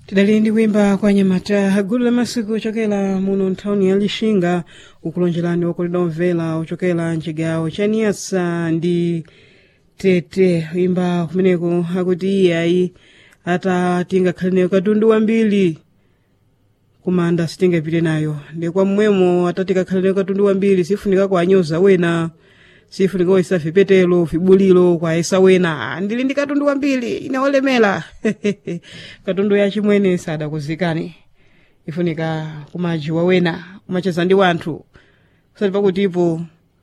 tidali ndi kuyimba kwa nyamata gulu la masiku ochokera muno nthawuni ya lixinga ukulonjerani wakulida omvera ochokera mchigawo cha niyasa ndi tete kuyimba kumeneko akuti iye ayi ata tingakhale nayo katundu wambiri kumanda sitingapite nayo ndi kwa mmwemo ata tikakhale nayo katundu wambiri sifunika kuanyoza wena sifunika kuisa vipetelo vibulilo kwaisa wena ndili ndi katundu wambiri inaolemera katundu ya chimwene sadakuzikani ifunika kumajiwa wena kumacheza ndi wanthu kusati pakutipo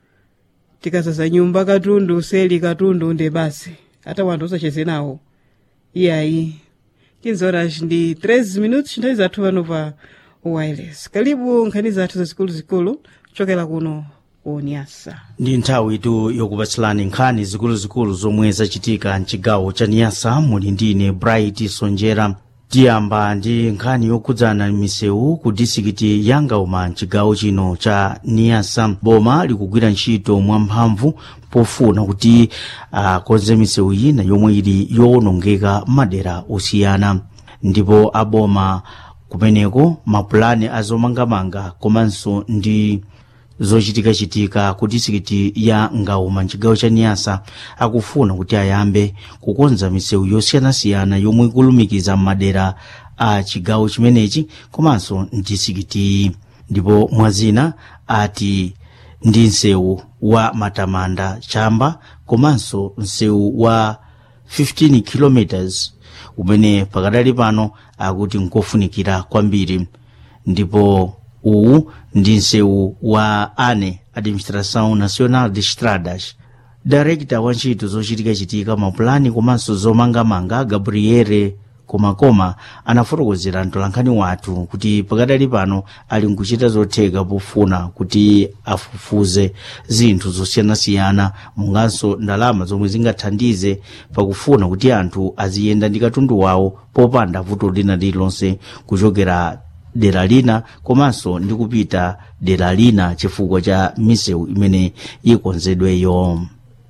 tikazaza nyumba katundu seli katundu nde basi hata wanthu usacheze nawo iyayi 15 horas ndi 13 minutos nthawi zathu pano pa wireless kalibu nkhani zathu zazikuluzikulu kuchokera kuno ku niyasa ndi nthawi tu yokupatsilani nkhani zikuluzikulu zomwe zachitika mchigawo cha niyasa muli ndine bright sonjera tiyamba ndi nkhani yokhudzana misewu ku disikiti ya ngauma mchigawo chino cha niyasa boma likugwira ntchito mwamphamvu pofuna kuti akonze misewu ina yomwe ili yowonongeka madera osiyana ndipo aboma kumeneko mapulani azomangamanga komanso ndi zochitikachitika ku disikiti ya ngauma mchigawo cha niyasa akufuna kuti ayambe kukonza misewu yosiyanasiyana yomwe ikulumikiza madera a chigawo chimenechi komanso mdisikiti ndipo mwazina ati ndi msewu wa matamanda chamba komanso msewu wa 15 km umene pakadali pano akuti nkofunikira kwambiri ndipo uwu ndi msewu wa ane administração nacional de estradas darekta wa ntchito zochitikachitika mapulani komanso zomangamanga gabriele komakoma anafotokozera mtolankhani wathu kuti pakadali pano ali nkuchita zotheka pofuna kuti afufuze zinthu zosiyanasiyana munganso ndalama zomwe zingathandize pakufuna kuti anthu aziyenda ndi katundu wawo popanda vuto lina lililonse kuchokera dera lina komanso ndi kupita dera lina chifukwa cha misewu imene ikonzedweyo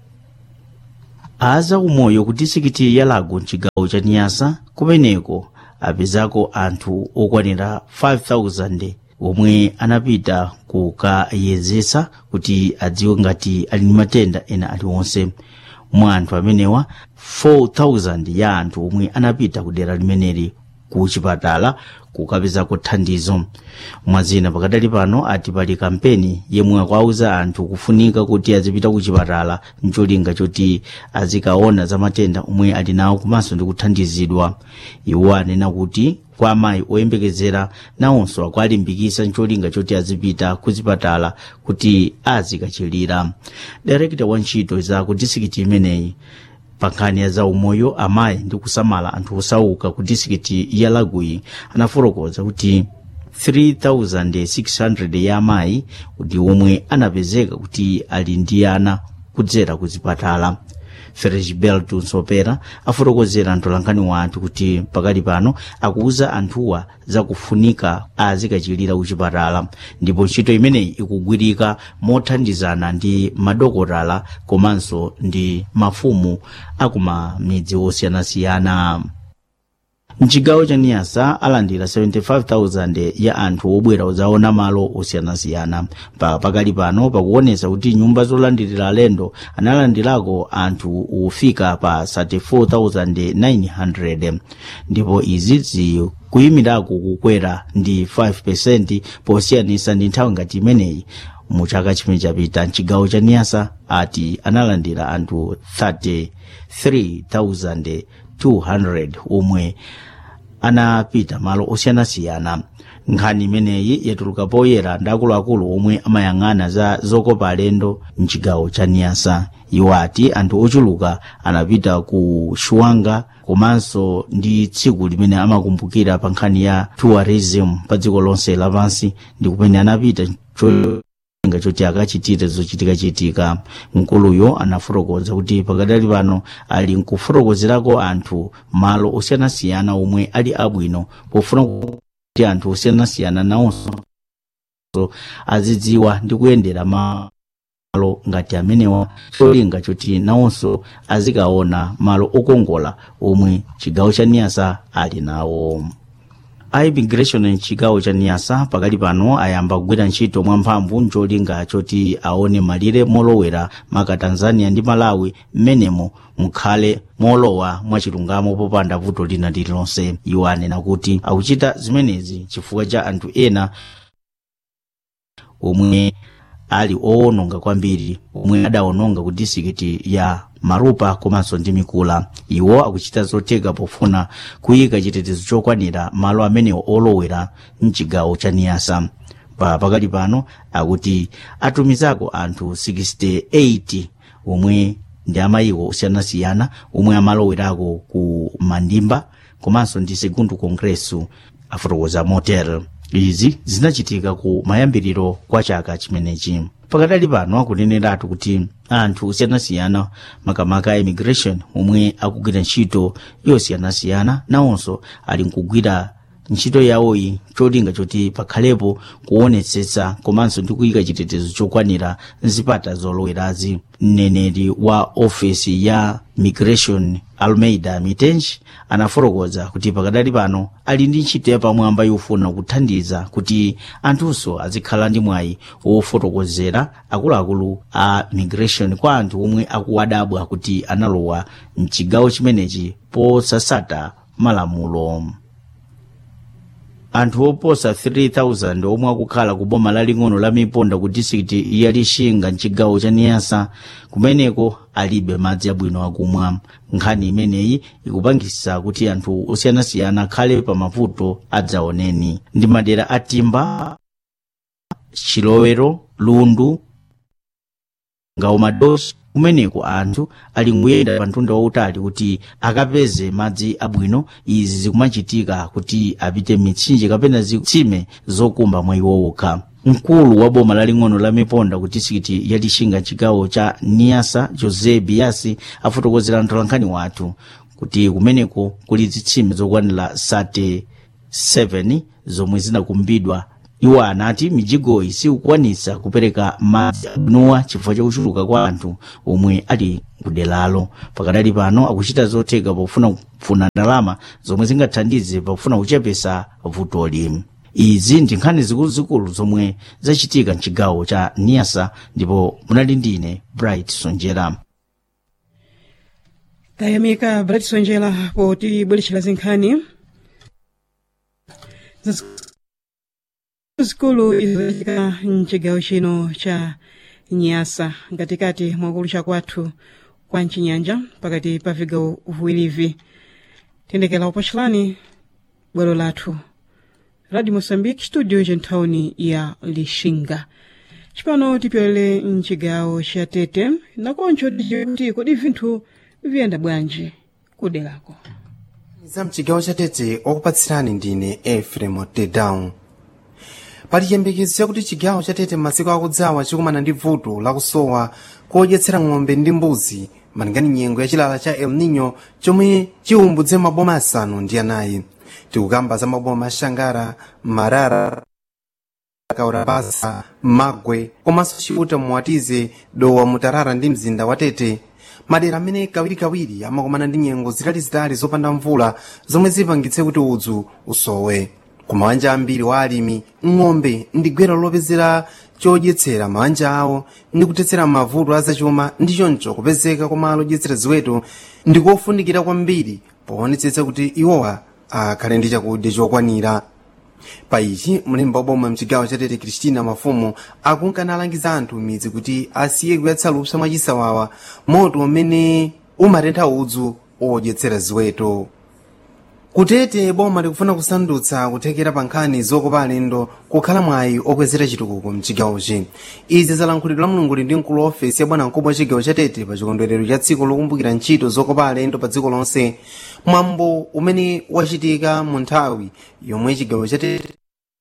aza umoyo ku disikiti ya lago mchigawo cha niyasa kumeneko apezako anthu okwanira 5000 omwe anapita kukayezesa kuti adziwe ngati ali ndi matenda ena aliwonse mwa anthu amenewa 4000 ya anthu omwe anapita ku dera limeneli ku chipatala kukapezako thandizo mwazina pakadali pano ati pali kampeni yemwe akuauza anthu kufunika kuti azipita ku chipatala mcholinga choti azikaona za matenda omwe ali nawo komanso ndi kuthandizidwa iwo anena kuti kwa amayi oyembekezera nawonso akualimbikisa mcholinga choti azipita ku zipatala kuti azikachilira direkta wa ntchito za ku disikiti imeneyi pankhani ya zaumoyo amayi ndi kusamala anthu osauka ku disikiti ya lagui anafotokoza kuti 3600 ya amayi ndi omwe anapezeka kuti ali ndi ana kudzera ku zipatala ferisbelt nsopera afotokozera mtolankhani wa anthu kuti pakali pano akuuza anthuwa zakufunika azikachilira kuchipatala ndipo ntchito imeneyi ikugwirika mothandizana ndi madokotala komanso ndi mafumu akumamidzi osiyanasiyana mchigawo cha niyasa alandira 75,000 ya anthu obwera udzaona malo osiyanasiyana pa pakali pano pakuonesa kuti nyumba zolandirira alendo analandirako anthu ofika pa 34,900 ndipo izi zikuyimirako kukwera ndi 5 posiyanisa ndi nthawi ngati imeneyi mu chaka chimene chapita mchigawo cha niyasa ati analandira anthu 33,200 omwe anapita malo osiyanasiyana nkhani imeneyi yatuluka poyera ndi akuluakulu omwe amayang'ana za zokopa alendo mchigawo cha niyasa iwo ati anthu ochuluka anapita ku shuwanga komanso ndi tsiku limene amakumbukira pa nkhani ya tourism pa dziko lonse lapansi ndi kumene anapita nga choti akachitire zochitikachitika mkuluyo anafotokoza kuti pakadali pano ali nkufotokozerako anthu malo osiyanasiyana omwe ali abwino pofuna kuti anthu osiyanasiyana nawonso azidziwa ndi kuyendera malo ngati amenewa cholinga choti nawonso azikaona malo okongola omwe chigawo cha niyasa ali nawo a immigration mchigawo cha niyasa pakali pano ayamba kugwira ntchito mwamphamvu ncholinga choti aone malire molowera maka tanzania ndi malawi mmenemo mukhale molowa mwachilungamo popanda vuto lina lililonse iwo anena kuti akuchita zimenezi chifukwa cha anthu ena omwe ali owononga kwambiri omwe adawononga ku disikiti ya marupa komanso ndi mikula iwo akuchita zotheka pofuna kuyika chitetezo chokwanira malo amenewo olowera mchigawo cha niyasa pa pakali pano akuti atumizako anthu 68 omwe ndi amayiko osiyanasiyana omwe amalowerako ku mandimba komanso ndi segundo congresso afotokoza motel izi zinachitika ku mayambiriro kwa chaka chimenechi pakadali pano akuneneratu kuti anthu osiyanasiyana makamaka a immigration omwe akugwira ntchito yosiyanasiyana nawonso ali nkugwira ntchito yawoyi cholinga choti pakhalepo kuonetsetsa komanso ndi kuyika chitetezo chokwanira nzipata zolowerazi mneneri wa ofesi ya migration almeida mitenji anafotokoza kuti pakadali pano ali ndi ntchito yapamwamba yofuna kuthandiza kuti anthunso azikhala ndi mwayi wofotokozera akuluakulu a migration kwa anthu omwe akuwadabwa kuti analowa mchigawo chimenechi posasata malamulo anthu oposa 3000 omwe akukhala ku boma laling'ono la miponda ku disikiti ya lixinga mchigawo cha niyasa kumeneko alibe madzi abwino akumwa nkhani imeneyi ikupangisa kuti anthu osiyanasiyana akhale pa mavuto adzaoneni ndi madera a timba chilowero lundu ngawo madosi kumeneko anthu ali nkuyenda pa mtunda wautali kuti akapeze madzi abwino izi zikumachitika kuti apite mitsinje kapena zitsime zokumba mwa iwo okha mkulu wa boma laling'ono la miponda ku disikiti ya lixinga chigawo cha niyasa jose biasi afotokozera mtolankhani wathu kuti kumeneko kuli zitsime zokwanira 37 zomwe zinakumbidwa iwo anati mijigoyi sikukwanitsa kupereka madzi abwinowa chifukwa chakuchuluka kwa anthu omwe ali kudelalo pakadali pano akuchita zotheka pofuna kufuna ndalama zomwe zingathandize pakufuna kuchepesa vutoli izi ndi nkhani zikuluzikulu zomwe zachitika mchigawo cha niyasa ndipo munali ndine bright sonjera tayamika bright sonjera potibweretchera zinkhani zikulu izochitika mchigawo chino cha nyasa ngatikati mwakulucha kwathu kwa mchinyanja pakati pa vigawo viwirivi tendekera upachilani bwalo lathu radio moçambique studio centhawuni ya lixinga cipano tipyolere mchigawo cha tete nakoncho tidziwe kuti kodi vinthu viyenda bwanji kuderako za mchigawo cha tete okupatsirani ndine efrem tedown pali chiyembekezo chakuti chigawo cha tete m'masiku akudzawa chikumana ndi vuto lakusowa kodyetsera ng'ombe ndi mbuzi malingana nyengo ya chilala cha el nino chomwe chiwumbudze maboma asanu ndi anayi tikukamba za maboma a xangara marara kaurabasa magwe komanso chiuta muwatize dowa mutarara ndi mzinda wa tete madera amene kawirikawiri amakumana ndi nyengo zitalizitali zopanda mvula zomwe zipangitse kuti udzu usowe ku mabanja ambiri wa alimi ng'ombe ndi gwero lopezera chodyetsera mabanja awo ndi kuthetsera mavuto azachuma ndi choncho kupezeka kwa malo odyetsera ziweto ndi kofunikira kwambiri poonetsetsa kuti iwowa akhale ndi chakudya chokwanira pa ichi mlembi wa boma mchigawo cha tete kristina mafumu akunkana alangiza anthu midzi kuti asiye kuyatsa lupsa mwachisawawa moto umene umatentha udzu odyetsera ziweto kutete boma likufuna kusandutsa kuthekera pa nkhani zokopa alendo kukhala mwayi okwezera chitukuko mchigawochi izi zalankhulidwa la mulunguli ndi mkulu wa ofesi ya bwana mkubwa wa chigawo cha tete pa chikondwerero cha tsiku lokumbukira ntchito zokopa alendo pa dziko lonse mwambo umene wachitika mu nthawi yomwe chigawo cha tete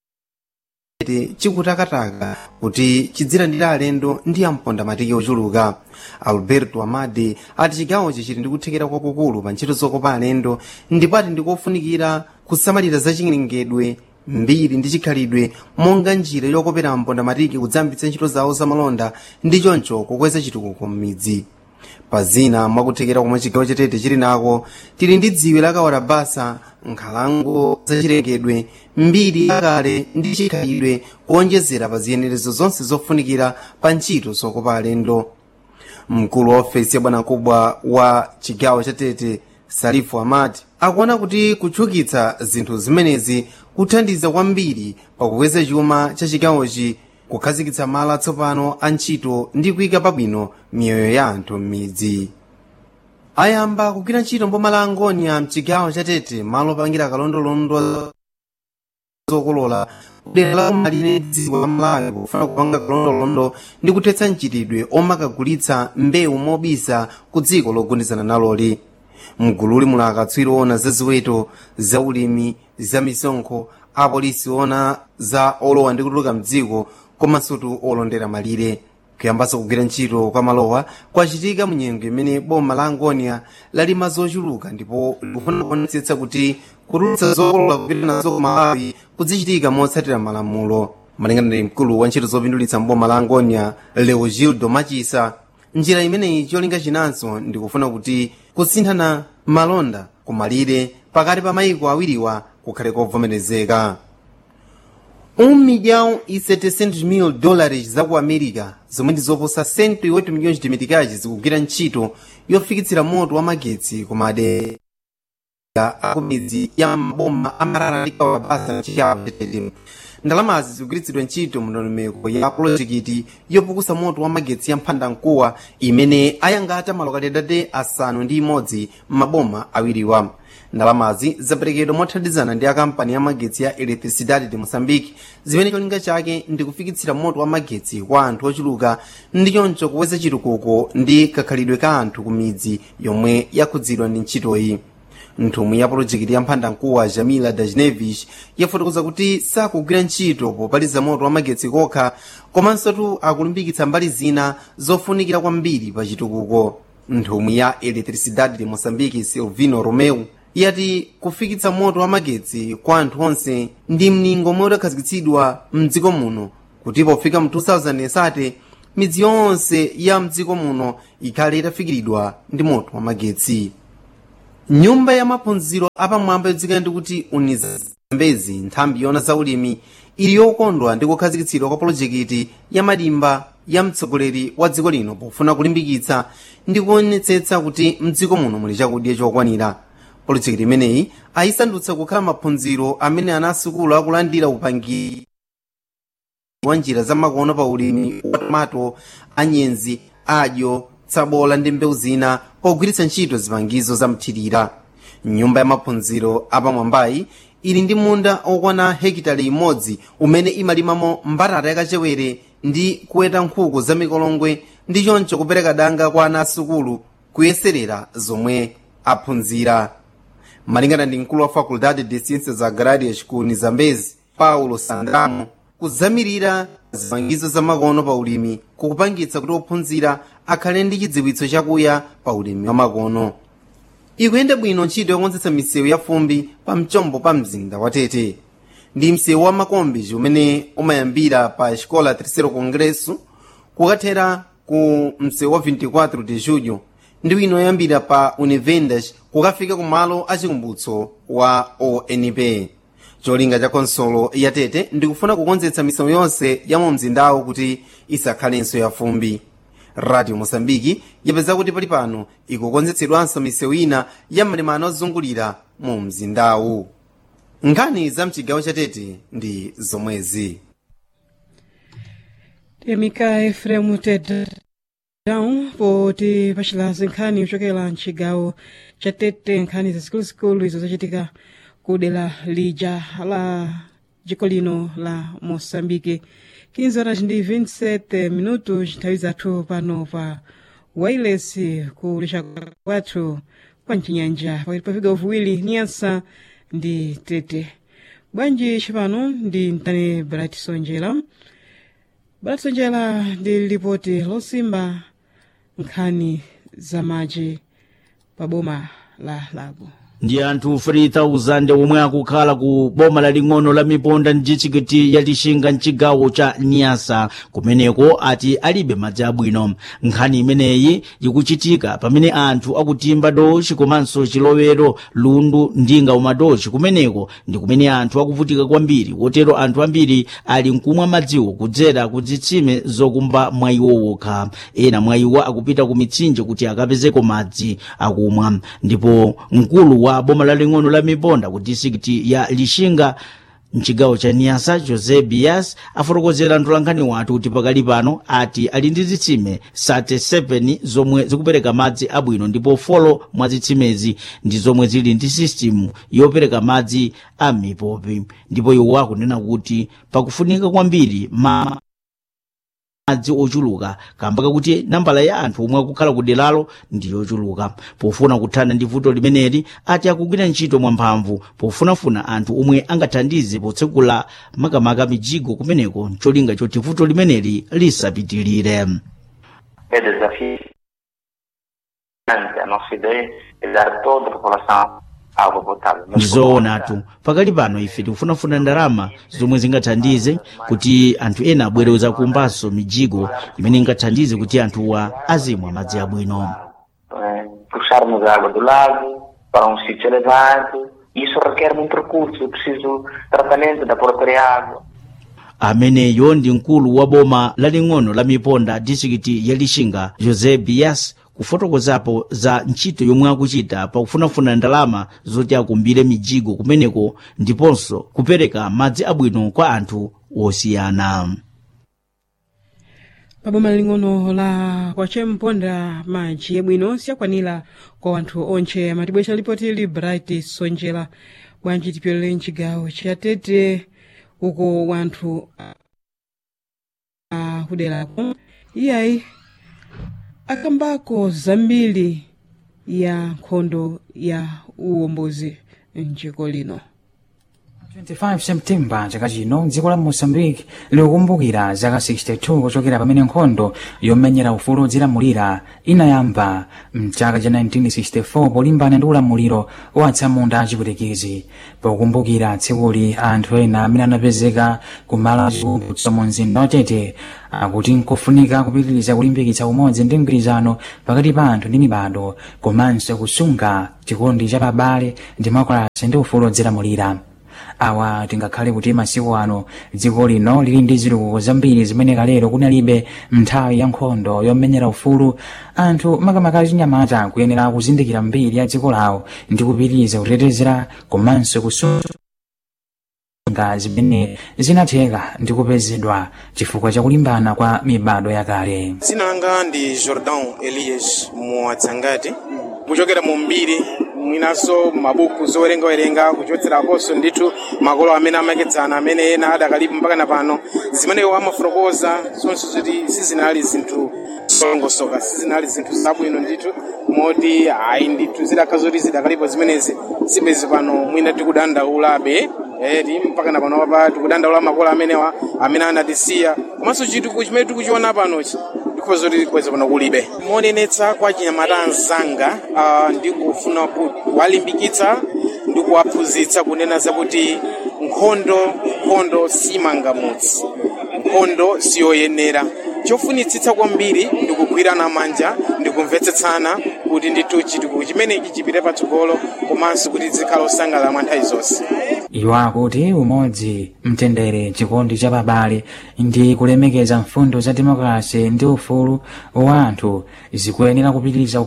chikutakataka kuti chidzilandira alendo ndi amponda matiki ochuluka alberto amade ati chigawochi chili ndi kuthekera kwakukulu pa ntchito zokopa alendo ndipo ati ndikofunikira kusamalira zachilengedwe mbiri ndi chikhalidwe monga njira yokopera amponda matiki kudzambitsa ntchito zawo zamalonda ndi choncho kukweza chitukuko m'midzi pa zina mwakuthekera komwe chigawo cha tete chili nako tili ndi dziwe la kawalabasa nkhalango zachilengedwe mbiri yakale ndi chikhalidwe kuonjezera pa ziyenerezo zonse zofunikira pa ntchito zokopa alendo mkulu wa ofesi ya bwanamkubwa wa chigawo cha tete salifu amati akuona kuti kutchukitsa zinthu zimenezi kuthandiza kwambiri pakukweza chuma cha chigawochi kukhazikitsa malo atsopano a ntchito ndi kuyika pabwino miyoyo ya anthu m'midzi ayamba kugwira ntchito mboma la angonia mchigawo cha tete malo opangira kalondolondo zokolola kudera la kumalire dziko la malawi pofuna kupanga kalondolondo ndi kuthetsa mchitidwe omakagulitsa mbewu mobisa ku dziko logundizana naloli mgululi muli akatswiri ona za ziweto za ulimi za misonkho apolisi ona za olowa ndi kutuluka mdziko komanso olondera malire kuyambanso kugwira ntchito kwa malowa kwachitika munyengo imene boma la angonia lalima zochuluka ndipo likufuna kuonetsetsa kuti kutulutsa zokolola kupita nazo ku malawi kuzichitika motsatira malamulo malingana ndi mkulu wa ntchito zopindulitsa mboma la angonia leogildo machisa njira imeneyi cholinga chinanso ndikufuna kuti kusinthana malonda kumalire pakati pa mayiko awiriwa kukhale kovomerezeka um milhão e 700 mil dólares za ku america zomwe ndi zoposa 108 milhões de meticais zikugwira ntchito yofikitsira moto wa magetsi ku madera akumidzi ya maboma amarara ndi kawabasa mchigawo chatete ndalamazi zikugwiritsidwa ntchito mndondomeko ya pulojekiti yopukusa moto wa magetsi ya mphandamkuwa imene ayangata malokatedade asanu ndi imodzi m'maboma awiriwa ndalamazi zaperekedwa mothandizana ndi akampani ya magetsi ya electricidade de moçambique zimene cholinga chake ndi kufikitsira moto wa magetsi kwa anthu ochuluka ndi choncho kuweza chitukuko ndi kakhalidwe ka anthu ku midzi yomwe yakhudzidwa ndi ntchitoyi nthumwi ya pulojekiti ya mphandamkuwa jamila dajnevish yafotokoza kuti sakugwira ntchito popaliza moto wa magetsi kokha komanso akulimbikitsa mbali zina zofunikira kwambiri pa chitukuko nthumwi ya electricidade de moçambique silvino romeu yati kufikitsa moto wa magetsi kwa anthu onse ndi mningo omwe udakhazikitsidwa mdziko muno kuti pofika mu 2007 midzi yonse ya mdziko muno ikhale itafikiridwa ndi moto wa magetsi nyumba ya maphunziro apamwamba yodziwika ndi kuti unizambezi nthambi yona za ulimi ili yokondwa ndi kukhazikitsidwa kwa polojekiti ya madimba ya mtsogoleri wa dziko lino pofuna kulimbikitsa ndi kuonetsetsa kuti mdziko muno muli chakudya chokwanira polojekiti imeneyi ayisandutsa kukhala maphunziro amene ana asukulu akulandira upangiri wa njira za makono pa ulimi wa tomato anyenzi adyo tsabola ndi mbewu zina pogwiritsa ntchito zipangizo za mthirira nyumba ya maphunziro apamwambayi ili ndi munda okwana hekitali imodzi umene imalimamo mbatata yakachewere ndi kuweta nkhuku za mikolongwe ndi choncho kupereka danga kwa ana asukulu kuyeserera zomwe aphunzira malingana ndi mkulu wa faculdade de ciências agrárias ku nizambezi paulo sandramo kuzamirira zipangizo za makono pa ulimi kukupangitsa kuti ophunzira akhale ndi chidziwitso chakuya pa ulimi wa makono ikuyenda bwino ntchito yokonzetsa misewu ya fumbi pa mchombo pa mzinda wa tete ndi msewu wa makombi umene umayambira pa escola terceiro congresso kukathera ku msewu wa 24 de julho ndi wina oyambira pa univendas kukafika ku malo achikumbutso wa onp cholinga cha konsolo ya tete ndikufuna kukonzetsa misewu yonse ya mu mzindawu kuti isakhalenso ya fumbi radio mosambiki yapeza kuti pali pano ikukonzetsedwanso misewu ina ya malemano ozungulira mu mzindawu nkhani za mchigawo cha tete ndi zomwezi temika efremu tedown poti pachilazi nkhani yochokera mchigawo cha tete nkhani zazikuluzikulu izo zachitika ku dera lija la dziko lino la moçambique 15 horas ndi 27 minutos nthawi zathu pano pa wireless kulisha kwathu kwa mchinyanja pakati pa vigawo viwiri niyasa ndi tete bwanji cipano ndi mtani bright sonjera bright sonjera ndi lipoti losimba nkhani za madzi pa boma la lago ndi anthu 3000 omwe akukhala ku boma laling'ono la miponda ndi distrikiti ya lixinga mchigawo cha niyasa kumeneko ati alibe madzi abwino nkhani imeneyi ikuchitika pamene anthu akutimba dochi komanso chilowero lundu ndinga umadochi kumeneko ndi kumene anthu akuvutika kwambiri wotero anthu ambiri ali mkumwa madziwo kudzera ku zitsime zokumba mwayiwo wokha ena mwayiwo akupita ku mitsinje kuti akapezeko madzi akumwa ndipo mkulu wa boma laling'ono la miponda ku distrikiti ya lixinga mchigawo cha niyasa jose bias afotokozera mtolankhani wathu kuti pakali pano ati ali ndi zitsime 37 zomwe zikupereka madzi abwino ndipo folo mwa zitsimezi ndi zomwe zili ndi sistimu yopereka madzi a mipopi ndipo iwo akunena kuti pakufunika kwambiri ma madzi ochuluka kamba kakuti nambala ya anthu omwe akukhala ku deralo ndi yochuluka pofuna kuthana ndi vuto limeneli ati akugwira ntchito mwamphamvu pofunafuna anthu omwe angathandize potsekula makamaka mijigo kumeneko cholinga choti vuto limeneli lisapitilire é desafiante. A nossa ideia é dar a toda a população água potável. Mas como ndizoonatu pakali pano ife tikufunafuna ndalama zomwe zingathandize kuti anthu ena abwereza kumbaso mijigo imene ingathandize kuti anthuwa azimwa madzi abwino eh, puxarmos a água do lago para um sítio elevado. Isso requer muito recurso, é preciso tratamento da própria água. ameneyo ndi mkulu wa boma laling'ono la miponda distrikiti ya lixinga jose bias kufotokozapo za ntchito yomwe akuchita pakufunafuna ndalama zoti akumbire mijigo kumeneko ndiponso kupereka madzi abwino kwa anthu osiyana paboma laling'ono la kwachemponda madzi abwino siyakwanira kwa anthu onche amatibwesa lipoti li bright sonjera bwanji tipyolere mchigawo cha tete uko wanthu akuderako iyayi akambako zambiri ya nkhondo ya uwombozi mdziko lino 25 septemba chaka chino dziko la moçambique likukumbukira zaka 62 kuchokera pamene nkhondo yomenyera ufulu odzilamulira inayamba mchaka cha 1964 polimbana ndi ulamuliro wa atsamunda achipwitikizi pokumbukira tsikuli anthu ena amene anapezeka kumalo achikumbutso mu mzinda watete akuti nkofunika kupitiriza kulimbikitsa umodzi ndi mgwirizano pakati pa anthu ndi mibado komanso kusunga chikondi cha pabale demokrasi ndi ufulu odzilamulira awa tingakhale kuti masiku ano dziko lino lili ndi ziluko zambiri zimene kalero kunalibe nthawi ya nkhondo yomenyera ufulu anthu makamaka achinyamata kuyenera kuzindikira mbiri ya dziko lawo ndi kupitiriza kutetezera komanso kusunga zimene zinatheka ndi kupezedwa chifukwa cha kulimbana kwa mibado yakale dzina langa ndi jordan elias muwadzangati kuchokera mu mbiri mwinaso mabuku zowerengawerenga kuchotserakonso ndithu makolo amene amakedzana amene ena adakalipo mpaka na pano zimene amafotokoza zonse zoti sizinali zinthu zolongosoka sizinali zinthu zabwino ndithu moti ayi ndithu zidakha zoti zidakalipo zimenezi sibezi pano mwina tikudandaulabe eti mpaka na pano pa tikudandaula makolo amenewa amene anatisiya komanso chitukuko chimene tikuchiona panochi ndikhoza kuti kweza pano kulibe monenetsa kwa chinyamata anzanga uh, ndikufuna kuwalimbikitsa ndi kuwaphunzitsa kunena zakuti nkhondo nkhondo simangamutsi nkhondo siyoyenera chofunitsitsa kwambiri ndikugwirana manja ndikumvetsetsana kuti ndithu chitukuko chimenechi chipite patsogolo komanso kuti zikhale osangalala mwa nthawi zonse iwo akuti umodzi mtendere chikondi cha pabale ndi kulemekeza mfundo za demokrasi ndi ufulu wa anthu zikuyenera kupitiriza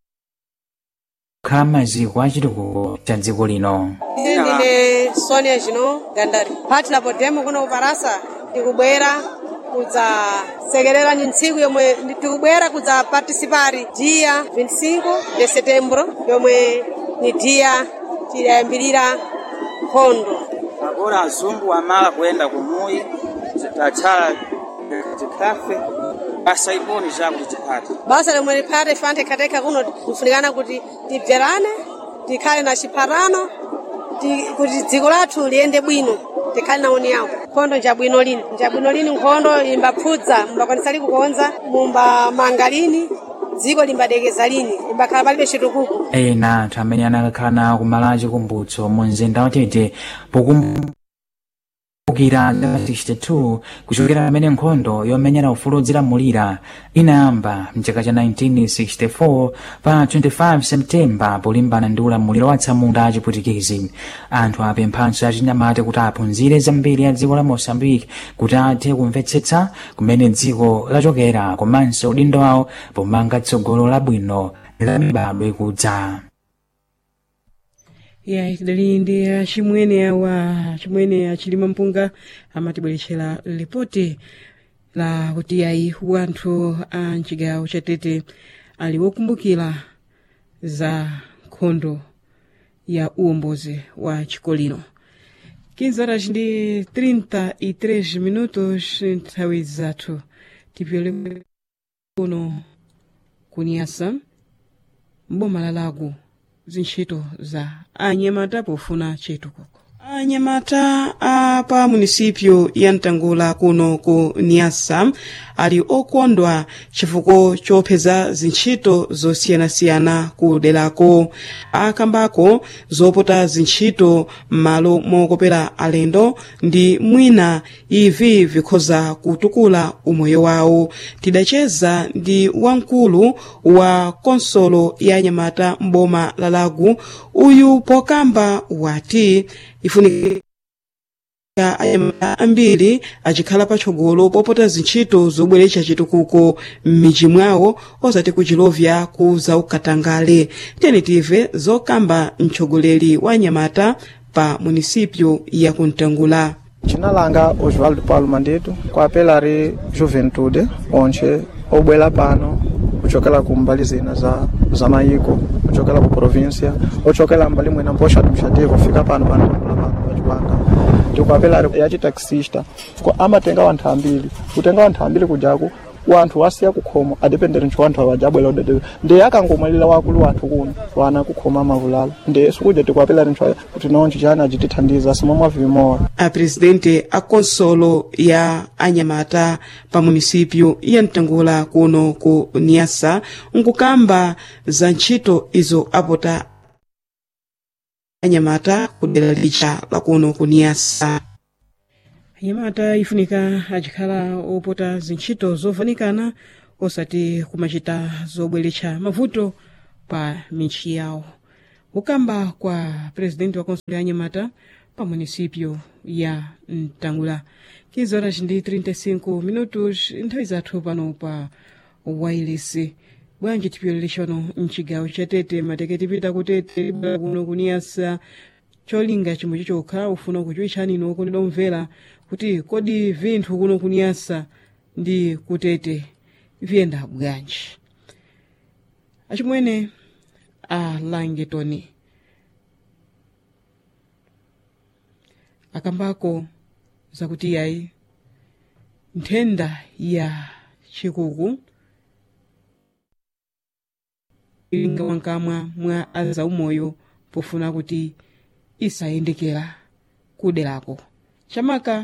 kukhala maziko a chitukuko cha dziko lino ndine sonia zhino gandari phati lapo demo kuno kuparasa ndikubwera kudzasekerera ni ntsiku yomwe tikubwera kudzapartisipari dia 25 de setembro yomwe ni dia tidayambirira nkhondo agora azungu amala kuyenda kumuyi tatsala tikhafe basa iponi chakuti tiphate basa lomwe liphate fante khateka kuno tifunikana kuti tibverane tikhale na chiphatano ti- kuti dziko lathu liyende bwino tikhale na uni yawo nkhondo njabwino lini njabwino lini nkhondo imbaphudza mumbakwanisa likukonza mumbamanga lini dziko limbadekeza lini limbakhala palibe chitukuko ena anthu amene anakhala kumala chikumbutso mu mzinda watete pokumbukira 62 kuchokera pamene nkhondo yomenyera ufulu odzilamulira inayamba mchaka cha 1964 pa 25 septemba polimbana ndi ulamuliro wa atsamunda achiputikizi anthu apemphanso achinyamata kuti aphunzire zambiri ya dziko la mosambiki kuti athe kumvetsetsa kumene dziko lachokera komanso udindo wawo pomanga tsogolo labwino la mibadwo ikudza ya tidali ndi achimwene awa chimwene achilima mpunga amatibweretsera ripoti la kuti ayi wanthu a mchigawo cha tete ali wokumbukira za nkhondo ya uwombozi wa chikolino 15 horas ndi 33 minutos nthawi zathu tipyole kuno kunyasa mboma la lago zintchito za anyamata pofuna chitukuko anyamata a pa munisipyo ya mtangula kuno ku niasa ali okondwa chifukwa chopeza zintchito zosiyanasiyana ku derako akambako zopota zintchito m'malo mokopera alendo ndi mwina ivi vikhoza kutukula umoyo wawo tidacheza ndi wamkulu wa konsolo ya anyamata m'boma la lagu uyu pokamba wati ifunika anyamata ambiri achikhala patsogolo popota zintchito zobweretsa chitukuko m'midzi mwawo osati kuchilovya ku zaukatangale tenitive zokamba mtsogoleri wa anyamata pa munisipyo ya kuntangula Jina langa Oswaldo Paulo Mandeto kwapela ri Juventude onche obwela pano kuchokela ku mbali zina za, za mayiko kuchokela ku provincia ochokela mbali mwina mposha administrative kufika pano pano pano pachipanga ndikwapela ri yachi taxista ko amatenga wanthu ambiri kutenga wanthu ambiri kujaku wanthu wasiya kukhoma adependere ntcho wanthu awajabwela udede ndi akangomwalira wakulu wathu kuno wana kukhoma mavulalo ndi sikuja tikwapela ri ntcho kuti nonchi chani achitithandiza simomwe vimowa a presidente a konsolo ya anyamata pa munisipyo ya mtangula kuno ku niasa nkukamba za ntchito izo apota anyamata ku dera licha la kuno ku niasa anyamata ifunika achikhala opota zintchito zovanikana osati kumachita zobweretsa mavuto pa michi yawo kukamba kwa presidenti wa konsolo ya anyamata pa munisipyo ya mtangula 15 horas ndi 35 minutos nthawi zathu pano pa wailesi bwanji tipyolelesha pano mchigawo cha tete mateke tipita kutete libala kuno kuniyasa cholinga chimwe chichokha ufuna kuchiwitchani ino okondedwa omvera kuti kodi vinthu kuno kuniyasa ndi kutete viyenda bwanji achimwene a langetoni akambako zakuti yayi nthenda ya chikuku ilinga mwankamwa mwa azaumoyo pofuna kuti isayendekera kuderako chamaka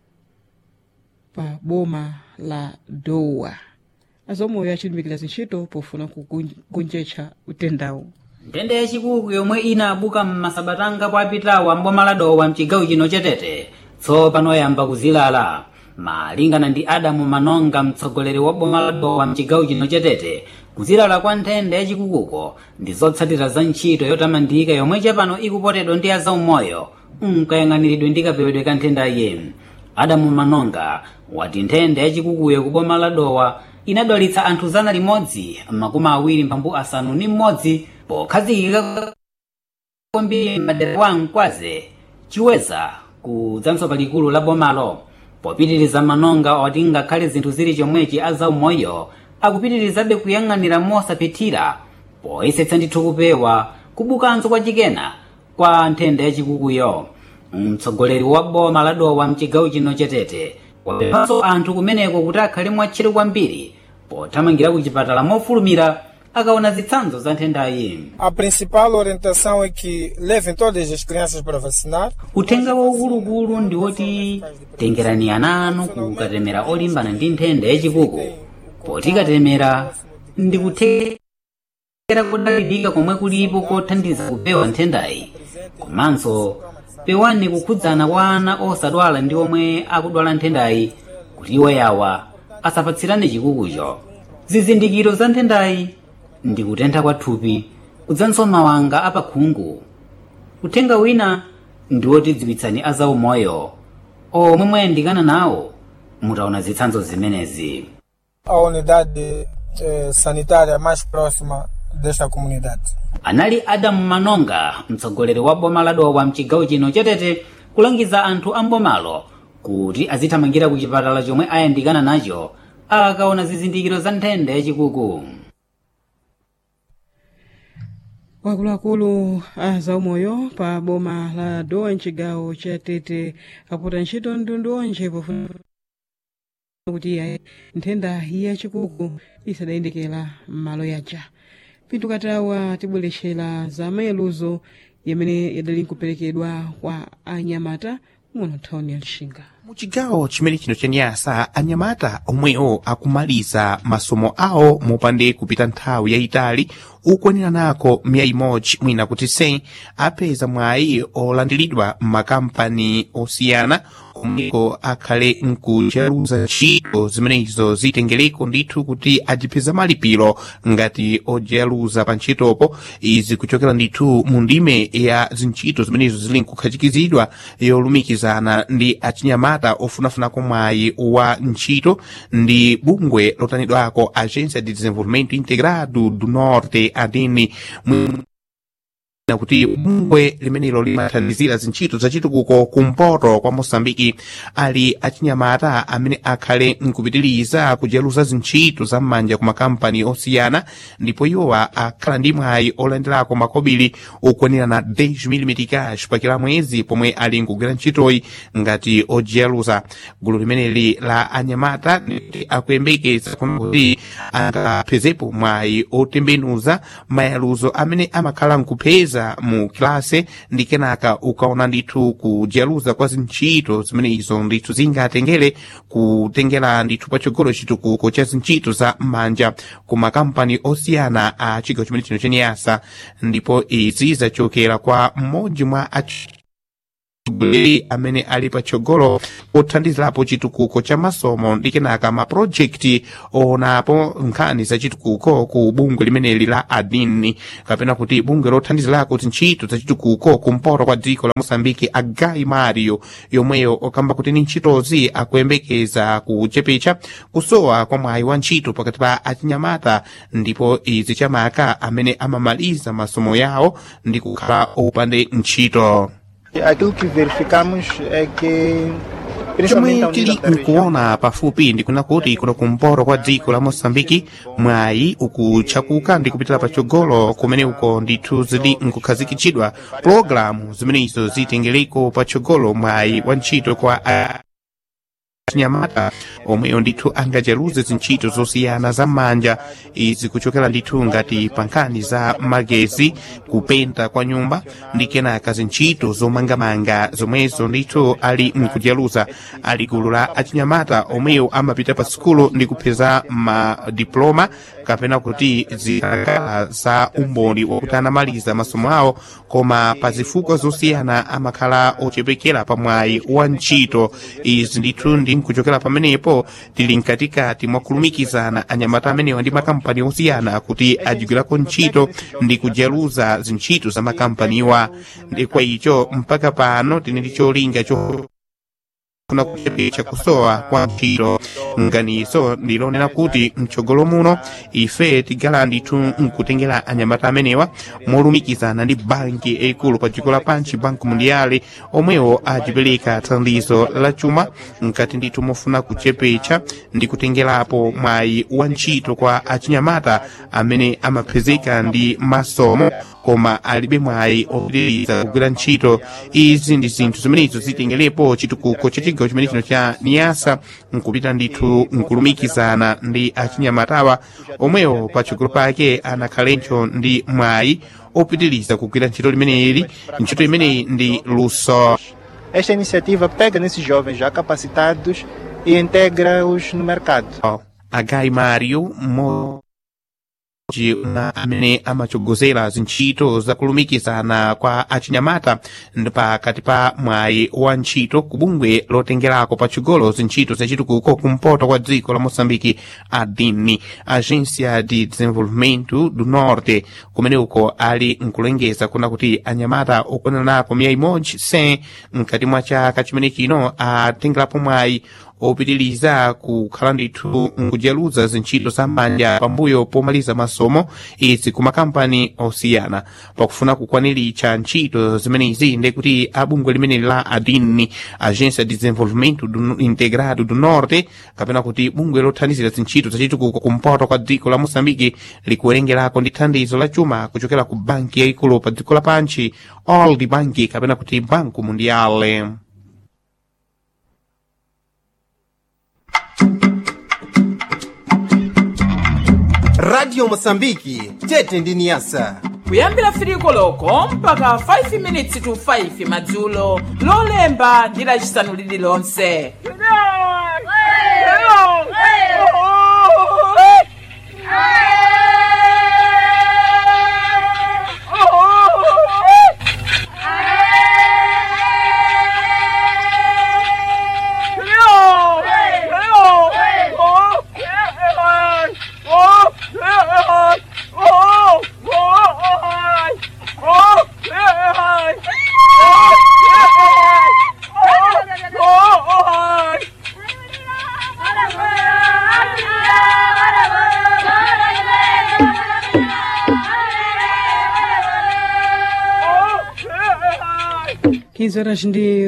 pa boma la dowa azaumoyo achilimbikira zintchito pofuna kugonjetsa utendawu nthenda yachikuku yomwe inabuka m'masabatanga kwapitawa mboma la dowa mchigawo chino chetete tsopano yamba kuzilala malingana ndi adamu manonga mtsogoleri wa boma la dowa mchigawo chino chetete kuzilala kwa nthenda yachikukuko ndi zotsatira za ntchito yotamandika yomwe chapano ikupotedwa ndi azaumoyo nkayang'aniridwe ndi kapewedwe ka nthendayi adamu manonga wati nthenda yachikukuyo ku boma la dowa inadwalitsa anthu zana limodzi makumi awiri mphambu asanu ndi mmodzi pokhazikika kwambiri madera wa mkwaze chiweza kudzanso palikulu la bomalo popitiriza manonga oti ngakhale zinthu zili chomwechi azaumoyo akupitirizabe kuyang'anira mosapitira poyesetsa ndithu kupewa kubukanso kwa chikena kwa nthenda yachikukuyo mtsogoleri wa boma la dowa mchigawo chino chetete wapemphanso anthu kumeneko kuti akhale mwatcheru kwambiri pothamangira ku chipatala mofulumira akaona zitsanzo za nthendayi A principal orientação é que levem todas as crianças para vacinar. uthenga waukuluukulu ndi woti tengerani ana anu kukatemera olimbana ndi nthenda yachikuku poti katemera ndikuthekera kodalirika komwe kulipo kothandiza kupewa nthendayi komanso pewani kukhudzana kwa ana osadwala ndi omwe akudwala nthendayi kuti iwo yawa asapatsirane chikukucho zizindikiro za nthendayi ndi kutentha kwa thupi kudzanso mawanga apakhungu uthenga wina ndi wotidziwitsani azaumoyo omwe mwayandikana nawo mutaona zitsanzo zimenezi a unidade eh, sanitária mais próxima desta comunidade. anali adamu manonga mtsogoleri wa boma la dowa mchigawo chino chatete kulangiza anthu a mbomalo kuti azithamangira ku chipatala chomwe ayandikana nacho akaona zizindikiro za nthenda yachikuku wakuluakulu a zaumoyo pa boma la dowa mchigawo cha tete apota ntchito mtundu onje pofuna kuti ayi nthenda yachikuku isadayendekera m'malo yaja pinto katawa tibwerexera za mayeluzo yamene yadali nkuperekedwa kwa anyamata muno nthawini ya lixinga muchigawo chimene chino chaniyasa anyamata omwewo akumaliza masomo awo mopande kupita nthawi yayitali ukwanira nako miya imodzi mwina kuti sei apeza mwayi olandiridwa m'makampani osiyana omweko akhale nkucheruza ntchito zimenezo zitengereko ndithu kuti ajipeza malipiro ngati ojeruza pa ntchitopo izi kuchokera ndithu mu ndime ya zintchito zimenezo zili nkukhachikizidwa yolumikizana ndi achinyamata ofunafunako mwayi wa ntchito ndi bungwe lotanidwako agência de desenvolvimento integrado do norte adini na kuti bungwe limenelo limathandizira zintchito zachitukuko kumpoto kwa mosambiki ali achinyamata amene akhale nkupitiriza kujeruza zintchito za m'manja ku makampani osiyana ndipo iwowa akhala ndi mwayi olandirako makobiri okwanira na 10 cash pakila mwezi pomwe ali nkugwira ntchitoyi ngati ojeruza gulu limeneli la anyamata ndi akuyembekeza kuti angaphezepo mwayi otembenuza mayaluzo amene amakhala nkupeza mu kilase ndi kenaka ukaona ndithu kujeruza kwa zintchito zimenezo ndithu zingatengere kutengera ndithu patsogolo chitukuko cha zintchito za m'manja ku makampani osiyana a chigawo chimene chino chaniyasa ndipo izi zachokera kwa mmodzi mwa atsogoleri amene ali patsogolo pothandizirapo chitukuko cha masomo ndi kenaka mapulojekiti oonapo nkhani za chitukuko ku bungwe limeneli la adini kapena kuti bungwe lothandizirako zintchito za chitukuko kumpoto kwa dziko la mosambiki agai mario yomweyo okamba kuti ni ntchitozi akuyembekeza kuchepecha kusowa kwa mwayi wa ntchito pakati pa achinyamata ndipo izi chamaka amene amamaliza masomo yawo ndi kukhala opande ntchito Aquilo que verificamos é que chomwe tili nkuona pafupi ndikuna kuti kuno kumpoto kwa dziko la mosambiki mwayi ukuchakuka ndi kupitira patsogolo kumene uko ndithu zili nkukhazikitsidwa pologalamu zimenezo zitengereko patsogolo mwayi wa ntchito kwa chinyamata omweyo ndithu angajeruze zintchito zosiyana za m'manja izi kuchokera ndithu ngati pa nkhani za magezi kupenta kwa nyumba ndi kenaka zintchito zomangamanga zomwezo ndithu ali mkujeruza ali gulu la achinyamata omweyo amapita pa sukulu ndi kupeza madiploma kapena kuti zikakhala za umboni wakuti anamaliza masomo awo koma pa zifukwa zosiyana amakhala ochepekera pa mwayi wa ntchito izi ndithu ndi nkuchokera pamenepo tili mkatikati mwa kulumikizana anyamata amenewa ndi makampani osiyana kuti ajigwirako ntchito ndi kujeruza zintchito za makampaniwa ndi kwa icho mpaka pano tili ndi cholinga cho kufuna kuchepecha kusowa kwa ntchito nganiso ndilonena kuti mtsogolo muno ife tigala ndithu nkutengera anyamata amenewa molumikizana ndi banki yaikulu pa dziko lapansi banki mundiale omwewo achipereka thandizo la chuma nkati ndithu mofuna kuchepecha ndi kutengerapo mwayi wa ntchito kwa achinyamata amene amapezeka ndi masomo koma alibe mwayi opitiriza kugwira ntchito izi ndi zinthu zimenezo zitengerepo chitukuko cha chigawo chimene chino cha niyasa nkupita ndithu nkulumikizana ndi achinyamatawa omwewo patsogolo pake anakhalenso ndi mwayi opitiriza kugwira ntchito limeneli ntchito imeneyi ndi luso Esta iniciativa pega nesses jovens já capacitados e integra-os no mercado. agai mario mo na amene amachogozera zintchito zakulumikizana kwa achinyamata pakati pa mwayi wa ntchito ku bungwe lotengerako patsogolo zintchito zachitukuko kumpoto kwa dziko la moçambike adini agência de desenvolvimento do norte kumene uko ali nkulengeza kuna kuti anyamata okwaniranapo miya imodzi 100 mkati mwa chaka chimene chino atengerapo mwayi opitiliza kukhala ndithu nkujeruza zintchito za manja pambuyo pomaliza masomo izi ku makampani osiyana pakufuna kukwaniritsa ntchito zimenezi ndi kuti abungwe limeneli la adini agência de desenvolvimento do, integrado do norte kapena kuti bungwe lothandizira zintchito zachitukuko kumpoto kwa dziko la moçambike likuwerengerako ndi thandizo la chuma kuchokera ku banki yayikulu pa dziko lapansi old bank kapena kuti banco mundiale radio mosambiki tete ndi niyasa kuyambira firiko loko mpaka 5 minutes to 5 madzulo lolemba ndi lacisanu lililonse quinze horas ndi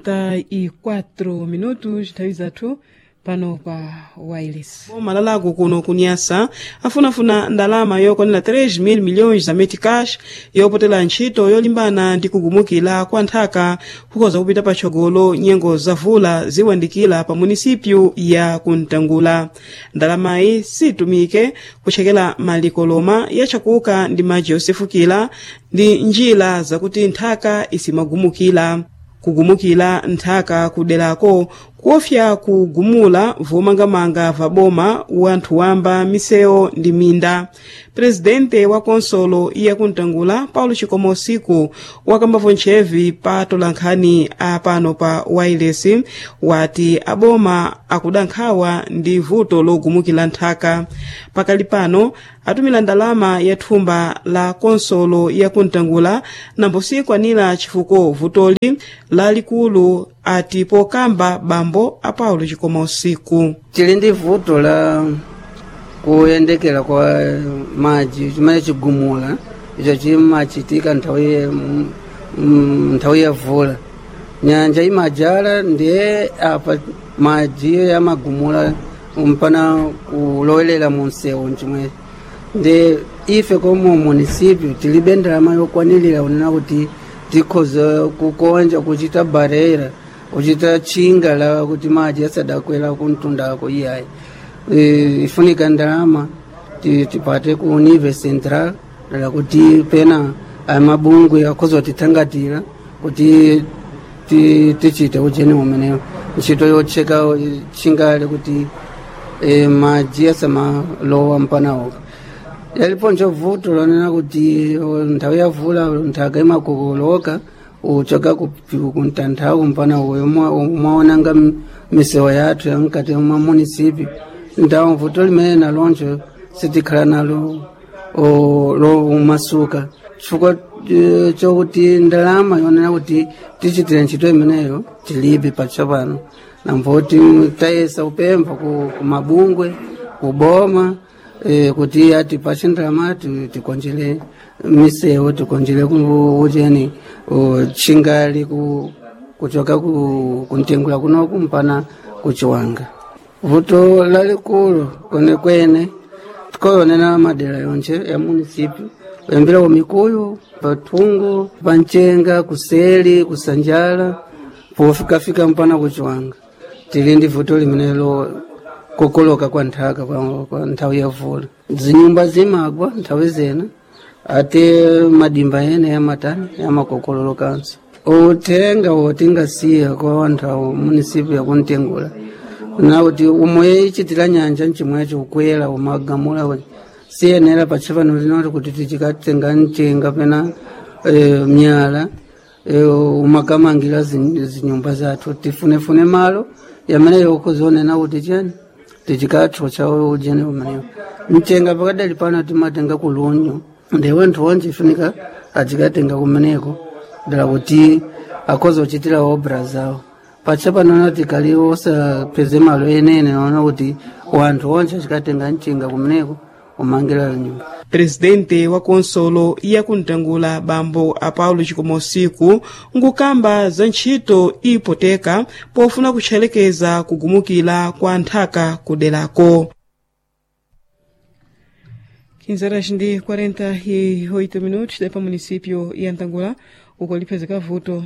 44 minutos nthawi zathu pano pa wireless boma lalako kuno kunyasa afunafuna ndalama yokwanira 3 mil milhões za meticash yopotera ntchito yolimbana ndi kugumukira kwa nthaka kukhoza kupita patsogolo nyengo zavula ziwandikira pa munisipyu ya kuntangula ndalamayi situmike kuchekera malikoloma yachakuka ndi madzi yosefukira ndi njira zakuti nthaka isimagumukira kugumukira nthaka kuderako kuofya kugumula vomangamanga va boma wanthu wamba misewu ndi minda presidente wa konsolo iya kuntangula paulo chikomo usiku wakambavo ntchevi pa tolankhani apano pa wireless wati aboma akudankhawa ndi vuto logumukira nthaka pakali pano atumira ndalama ya thumba la konsolo ya kuntangula nambosikwanira chifuko vutoli lalikulu ati pokamba bambo a paulo chikoma usiku tili ndi vuto la kuyendekera kwa madzi chimene chigumula icho chimachitika nthawi ya- m- m- nthawi ya vula nyanja imajala ndiye apa madzi yamagumula mpana kulowelera mu msewu chimwe ndi ife komo munisipyo tilibe ndalama yokwanirira unena kuti tikhoza kukonja kuchita barera kuchita chinga la kuti madzi asadakwera kuntundako iyayi e, ifunika ndalama ti- tipate ku nive central dala kuti pena amabungwe akhoza kutithangatira kuti ti- tichite ujeni umenewo ntchito yotcheka chingale kuti e, madzi asamalowa mpanawo yalipo nchovuto lonena kuti o, nthawi ya vula nthaka imakokoloka uchoka kuntanthawu mpana uyo umaonanga misewu yathu yamkati mwa munisipi ndawo vuto limene naloncho sitikhala nalo o, lo umasuka chifukwa eh, chokuti ndalama yonena kuti tichitire ntchito imeneyo tilibe patsopano namboti tayesa upempha ku, ku mabungwe kuboma eh, kuti ati pachindalama ti- tikonjere misewu tikonjere ku- ucheni uh, chingali ku, kuchoka ku, kuntengula kunoku mpana kuchiwanga vuto lalikulu kwenekwene tikoyonena madera yonche ya munisipi kuyambira ku mikuyu pathungu panchenga kuseli kusanjala pofikafika mpana kuchiwanga tili ndi vuto limenelo kukoloka kwa nthaka kwa, kwa nthawi ya vula zinyumba zimagwa nthawi zena ate madimba ene yamatani yamakokololokanso uthenga wotingasiya kwa anthu munisipi yakuntengula nakuti umwe ichitira nyanja mchimwecho kukwera umagamula siyenera patsha pano linoti kuti tichikatenga mchenga pena eh, myala eh, umakamangira zin- zinyumba zathu tifunefune malo yamene yokuzonena kuti chani tichikathocha ujene umenewo mchenga pakadali pano timatenga kulunyu ndi wanthu wonse ifunika achikatenga kumeneko dala kuti akhoza kuchitira obra zawo patsha panoona tikali osapeze malo enene naona kuti wanthu onse achikatenga mchenga kumeneko umangira nyumba presidente wa konsolo yakuntangula bambo a paulo chikomosiku nkukamba za ntchito ipoteka pofuna kutchelekeza kugumukira kwa nthaka kuderako 15 horas ndi 48 minutos da pa município ya ntangula uko liphezeka vuto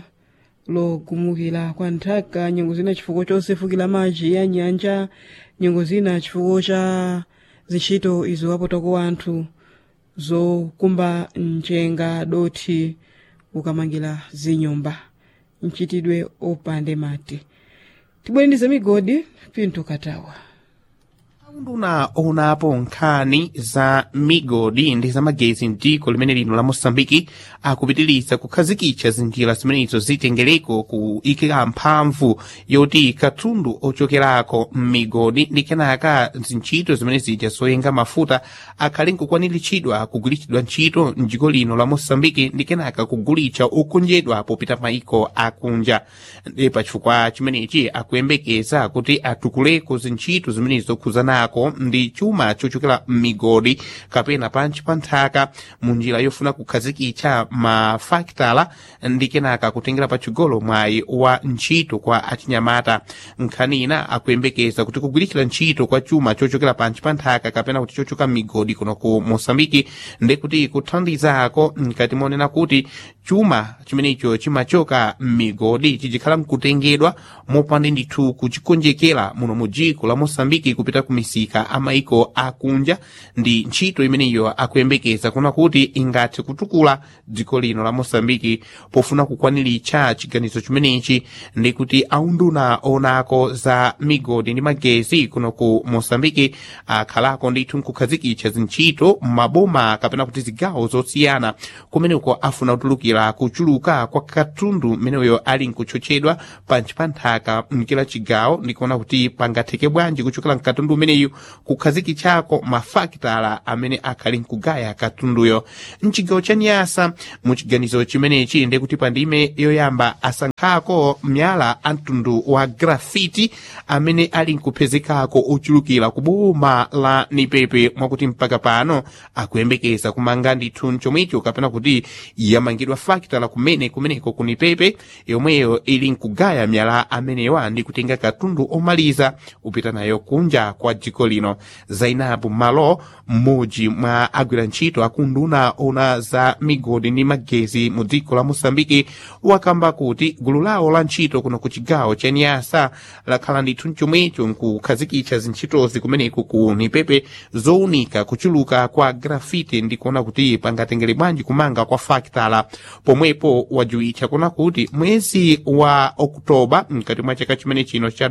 logumukira kwa nthaka nyengo zina chifukwa chosefukira madzi ya nyanja nyengo zina chifukwa cha zintchito izo wapotako wanthu zokumba mchenga dothi ukamangira zinyumba mchitidwe opande mati tibwerenize migodi pinto katawa unduna onapo nkhani za migodi ndi zamagezi mdziko limene lino la mosambiki akupitiriza kukhazikitsa zinjira zimenezo zitengereko kuyikira mphamvu yoti katundu ochokerako m'migodi ndi kenaka zintchito zimene zija zoyenga mafuta akhale nkukwaniritsidwa kugulitsidwa ntchito mdziko lino la mosambiki ndi kenaka kugulitsa okonjedwa popita maiko akunja ndi pachifukwa chimenechi akuyembekeza kuti atukuleko zintchito zimenezo khuzanako ndi chuma chochokera m'migodi kapena panchi pa nthaka mu njira yofuna kukhazikitsa mafakitala ndi kenaka kutengera pachigolo mwayi wa ntchito kwa achinyamata nkhani ina akuyembekeza kuti kugwiritsira ntchito kwa chuma chochokera panchi pa nthaka kapena kuti chochoka m'migodi kuno ku mosambiki ndi kuti kuthandizako mkati monena kuti chuma chimenecho chimachoka m'migodi chichikhala mkutengedwa mopanda ndithu kuchikonjekera muno mu dziko la mosambiki kupita ku misika amaiko akunja ndi ntchito imeneyo akuyembekeza kuna kuti ingathe kutukula dziko lino la mosambiki pofuna kukwaniritsa chiganizo chimenechi ndi kuti aunduna onako za migodi ndi magezi kuno ku mosambiki akhalako ndithu nkukhazikitsa zintchito m'maboma kapena kuti zigawo zosiyana kumeneko afuna kutulukira kuchuluka kwa katundu mmeneyo ali nkutchotchedwa panchi pa nthaka mkila chigawo ndikuona kuti pangatheke bwanji kuchokera mkatundu umeneyu kukhazikitsako mafakitala amene akhali nkugaya katunduyo mchigawo cha nyasa muchiganizo chimenechi ndi kuti pandime yoyamba asankhako myala a mtundu wa grafiti amene ali nkupezekako ochulukira ku boma la nipepe mwakuti mpaka pano akuyembekeza kumanga ndithu chomwecho kapena kuti yamangidwa fakitala kumene kumeneko ku nipepe yomweyo ili nkugaya myala amenewa ndi kutenga katundu omaliza kupita nayo kunja kwa dziko lino zainabu malo mmodzi mwa agwira ntchito akunduna ona za migodi ndi magezi mu dziko la mosambiki wakamba kuti gulu lawo la ntchito kuno ku chigawo cha nyasa lakhala ndithu chomwecho nkukhazikitsa zintchitozi kumeneko ku nipepe zowunika kuchuluka kwa grafiti ndi kuona kuti pangatengere bwanji kumanga kwa fakitala pomwepo wajuwitcha kuona kuti mwezi wa oktoba mkati mwa chaka chimene chino cha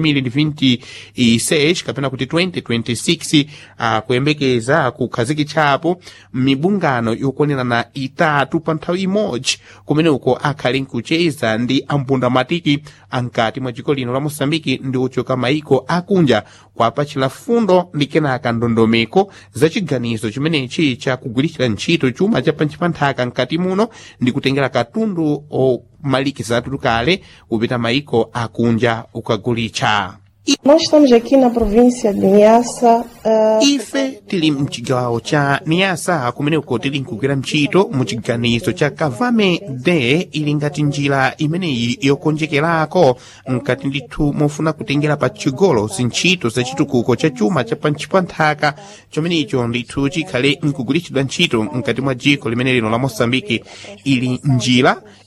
2026 kapena kuti 2026 akuyembekeza kukhazikitsapo mibungano yokonerana itatu pa nthawi imodzi kumene uko akhali nkucheza ndi ampundamatiki ankati mwa dziko lino la mosambiki ndi ochoka maiko akunja kwapachira fundo ndi kenaka ndondomeko za chiganizo chimenechi cha kugwiritsira ntchito chuma cha panchi pa nthaka mkati muno ndi kutengera katundu omalikizatu kale kupita maiko akunja ukagulitsa Nós estamos aqui na província de Niassa. Uh... ife tili mchigawo cha niasa kumeneko tili nkugwira ntchito mu chiganizo cha kavame de ili ngati njira imeneyi yokonjekerako mkati ndithu mofuna kutengera pa chigolo zintchito za chitukuko cha chuma cha panchi pa nthaka chomenecho ndithu chikhale nkugwiritsidwa ntchito mkati mwa dziko limene lino la mosambiki ili njira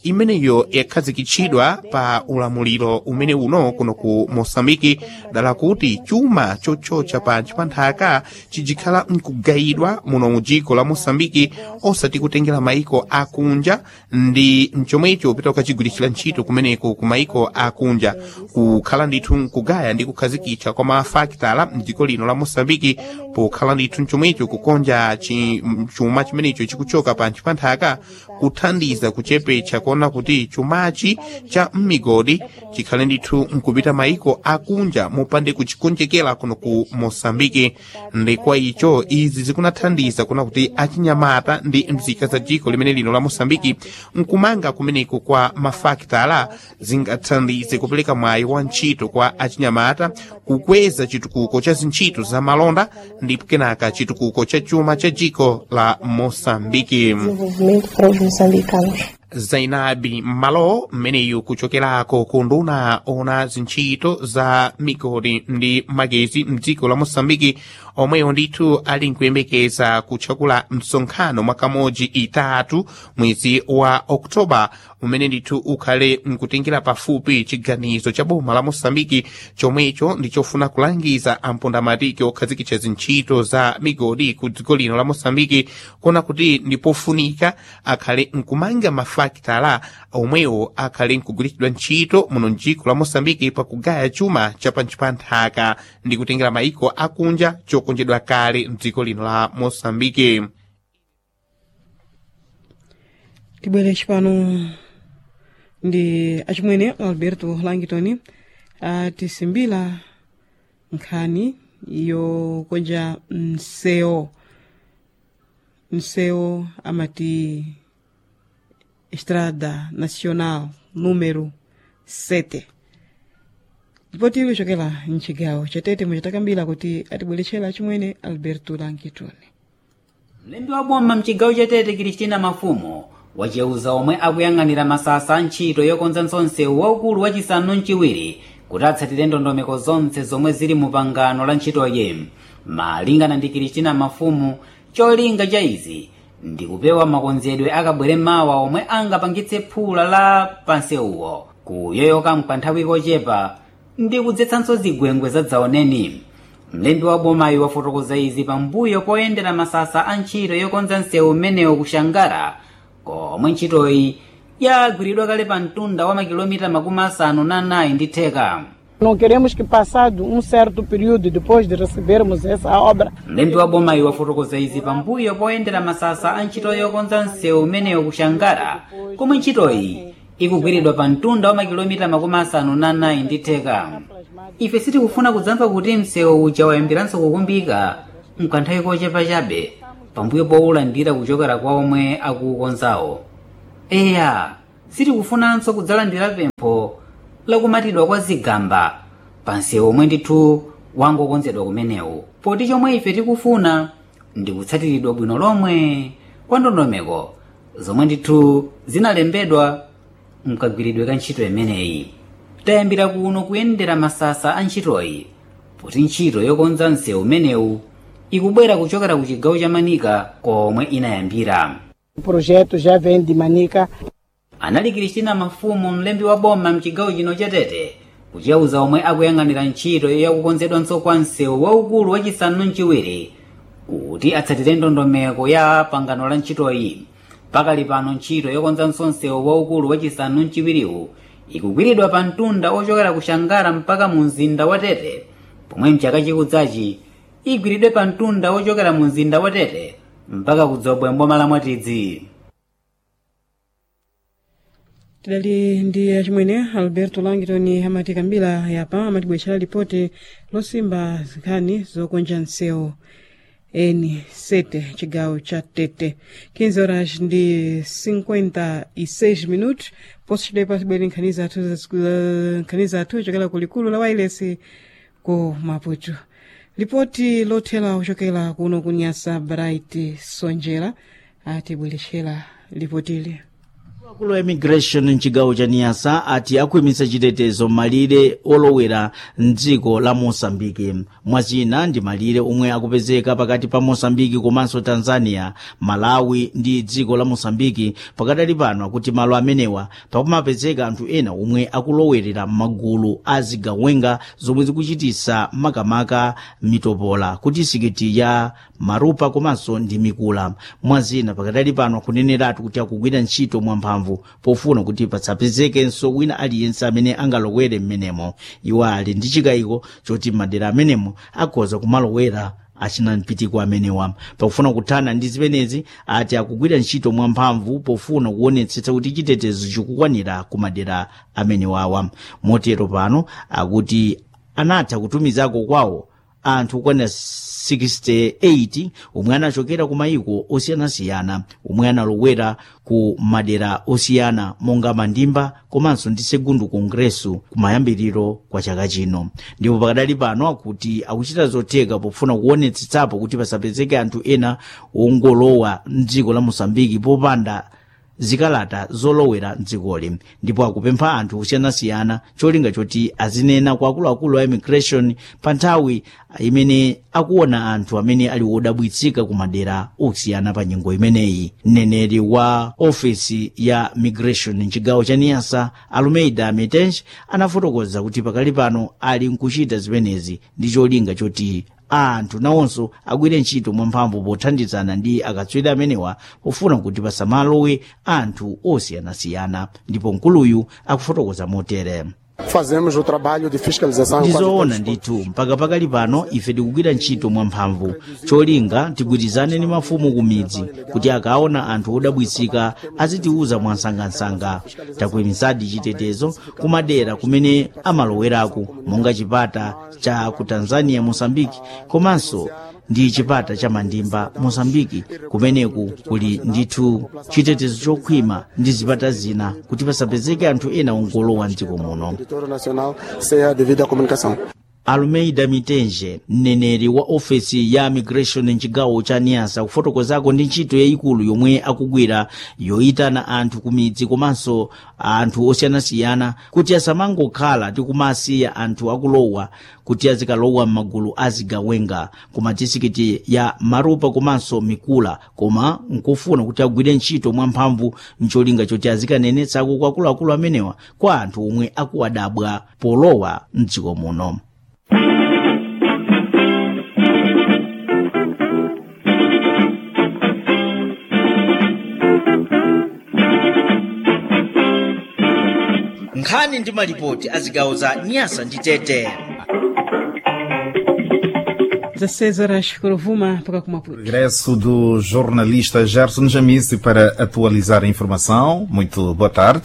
imeneyo yakhazikitsidwa pa ulamuliro umene uno kuno ku mosambiki dala kuti chuma chochocha pantchi pa nthaka chijikhala mkugayidwa muno mu dziko la mosambiki osati kutengera maiko akunja ndi mchomwecho upita ukachigwiritsira ntchito kumeneko ku maiko akunja kukhala ndithu mkugaya ndi kukhazikitsa kwa mafakitala mdziko lino la mosambiki pokhala ndithu mchomwecho kukonja chi- chuma chimenecho chikuchoka pantchi pa nthaka kuthandiza kuchepetsa kuona kuti chumachi cha mmigodi chikhale ndithu mkupita maiko akunja mopande kuchikonjekera kuno ku mosambiki ndi kwa icho izi zikunathandiza kuona kuti achinyamata ndi mzika za dziko limene lino la mosambiki mkumanga kumeneko kwa mafakitala zingathandize kupereka mwayi wa ntchito kwa achinyamata kukweza chitukuko cha zintchito za malonda ndipo kenaka chitukuko cha chuma cha dziko la mosambiki desenvolvimento para os moçambicanos. zainabi malo mmeneyu kuchokerako ku nduna ona zintchito za migodi ndi magezi mdziko la mosambiki omweyo ndithu ali nkuyembekeza kutchakula msonkhano mwaka modzi itatu mwezi wa oktoba umene ndithu ukhale nkutengera pafupi chiganizo cha boma la mosambiki chomwecho ndichofuna kulangiza ampondamatiki okhazikitsa zintchito za migodi ku dziko lino la mosambiki kuona kuti ndipofunika akhale nkumanga mafakitala omwewo akhale nkugwiritsidwa ntchito muno mdziko la mosambiki pakugaya chuma cha pantchi pa nthaka ndi kutengera maiko akunja chokonjedwa kale mdziko lino la mosambiki tibwere cipano ndi acimwene alberto langitoni atisimbila nkhani yokonja mseo mseo amati estrada nacional número 7 ndipo tili chokela mcigawo chatete muchatakambira kuti atibweretchera acimwene alberto langitoni mlembi wa boma mchigawo chatete kristina mafumo waceuza omwe akuyang'anira masasa a ntchito yokonza msewu waukulu wachisanu mchiwiri kuti atsatire ndondomeko zonse zomwe zili mu pangano la ntchitoyi malingana ndi kristina mafumu cholinga cha izi ndi kupewa makonzedwe akabwere mawa omwe angapangitse phula la pansewuwo kuyoyoka mkanthawi kochepa ndi kudzetsanso zigwengwe zadzaoneni mlembi wa bomayo wafotokoza izi pambuyo poyendera masasa a ntchito yokonza msewu umenewo kushangara komwe ntchitoyi yagwiridwa kale pa mtunda wa makilomita makumi asanu na anayi ndi theka Não queremos que, passado um certo período depois de recebermos essa obra, mlembi wa bomayo wafotokoza izi pambuyo poyendera masasa a ntchito yokonza msewu umenewo kushangara komwe ntchitoyi ikugwiridwa pa mtunda wa makilomita makumi asanu na anayi ndi theka ife sitikufuna kudzamva kuti msewu uja wayambiranso kukumbika mkanthawi kochepa chabe pambuyo powulandira kuchokera kwa omwe akuukonzawo eya sitikufunanso kudzalandira pempho lakumatidwa kwa zigamba pa msewu omwe ndithu wangokonzedwa kumenewu poti chomwe ife tikufuna ndi kutsatiridwa bwino lomwe kwa ndondomeko zomwe ndithu zinalembedwa mkagwiridwe ka ntchito imeneyi tayambira kuno kuyendera masasa a ntchitoyi poti ntchito yokonza msewu umenewu ikubwera kuchokera ku chigawo cha manika komwe inayambira o projeto já vem de Manica. anali kristina mafumu mlembi wa boma mchigawo chino chatete kuchauza omwe akuyang'anira ntchito yakukonzedwanso kwa msewu waukulu wachisanu mchiwiri kuti atsatire ndondomeko ya pangano la ntchitoyi pakali pano ntchito yokonzanso msewu waukulu wachisanu mchiwiriwu ikugwiridwa pa mtunda ochokera ku shangara mpaka mu mzinda wa tete pomwe mchaka chikudzachi igwiridwe pa mtunda ochokera mu mzinda wa tete mpaka kudzobwe mboma la mwatidzi tidali ndi achimwene alberto langitoni amati kambira yapa amatibwetchera lipoti losimba nkhani zokonja msewu eni sete chigawo cha tete 15 horas ndi 56 minutos poso chidepa tibwere nkhani zathu za- nkhani zathu chokera ku likulu la wailesi ku maputo lipoti lothera kuchokera kuno kunyasa bright sonjera atibweretchera lipotili akulu a immigration mchigawo cha niyasa ati akuyimisa chitetezo malire olowera mdziko la mosambiki mwazina ndi malire omwe akupezeka pakati pa mosambiki komanso tanzania malawi ndi dziko la mosambiki pakadali pano akuti malo amenewa pakumapezeka anthu ena omwe akulowerera m'magulu a zigawenga zomwe zikuchitisa makamaka mitopola kuti sikiti ya marupa komanso ndi mikula mwazina pakadali pano akuneneratu kuti akugwira ntchito mwamphamvu pofuna kuti pasapezekenso wina aliyense amene angalowere m'menemo iwo ali ndi chikayiko choti madera amenemo akhoza kumalowera achina mpitiko amenewa pakufuna kuthana ndi zimenezi ati akugwira ntchito mwamphamvu pofuna kuonetsetsa kuti chitetezo chikukwanira ku madera amenewawa motero pano akuti anatha kutumizako kwawo anthu okwanira 68 omwe anachokera ku mayiko osiyanasiyana omwe analowera ku madera osiyana monga mandimba komanso ndi segundo kongreso kumayambiriro kwa chaka chino ndipo pakadali pano akuti akuchita zotheka pofuna kuonetsetsapo kuti pasapezeke anthu ena ongolowa mdziko la mosambiki popanda zikalata zolowera mdzikoli ndipo akupempha anthu osiyanasiyana cholinga choti azinena kwa akuluakulu a immigration pa nthawi imene akuona anthu amene ali wodabwitsika ku madera osiyana pa nyengo imeneyi mneneri wa ofesi ya migration mchigawo cha niyasa alumeida mitenj anafotokoza kuti pakali pano ali nkuchita zimenezi ndi cholinga choti anthu nawonso agwire ntchito mwamphamvu pothandizana ndi akatswiri amenewa pofuna kuti pasamalowe anthu osiyanasiyana ndipo mkuluyu akufotokoza motere Fazemos o trabalho de fiscalização. ndizoona ndithu mpaka pakali pano ife tikugwira ntchito mwamphamvu cholinga tigwirizane ndi mafumu ku midzi kuti akaona anthu odabwitsika azitiuza mwansangansanga takuyimisadi chitetezo kumadera kumene amalowerako monga chipata cha ku tanzania mosambiki komanso ndi chipata cha mandimba mosambiki kumeneku kuli ndithu chitetezo chokhwima ndi zipata zina kuti pasapezeke anthu ena ongolowa mdziko muno Território Nacional seja devido à comunicação. alumeida mitenje mneneri wa ofesi ya migration mchigawo cha niyasa kufotokozako ndi ntchito yayikulu yomwe akugwira yoyitana anthu ku midzi komanso anthu osiyanasiyana kuti asamangokhala ndi kumasiya anthu akulowa kuti azikalowa m'magulu azigawenga ku madisikiti ya marupa komanso mikula koma nkufuna kuti agwire ntchito mwamphamvu mcholinga choti azikanenetsako kwa akuluakulu amenewa kwa anthu omwe akuwadabwa polowa mdziko muno nkhani ndi malipoti a zigawo za nyasa ndi tete 16 horas kurovuma mpaka kumaputo Regresso do jornalista Gerson Jamice para atualizar a informação. Muito boa tarde.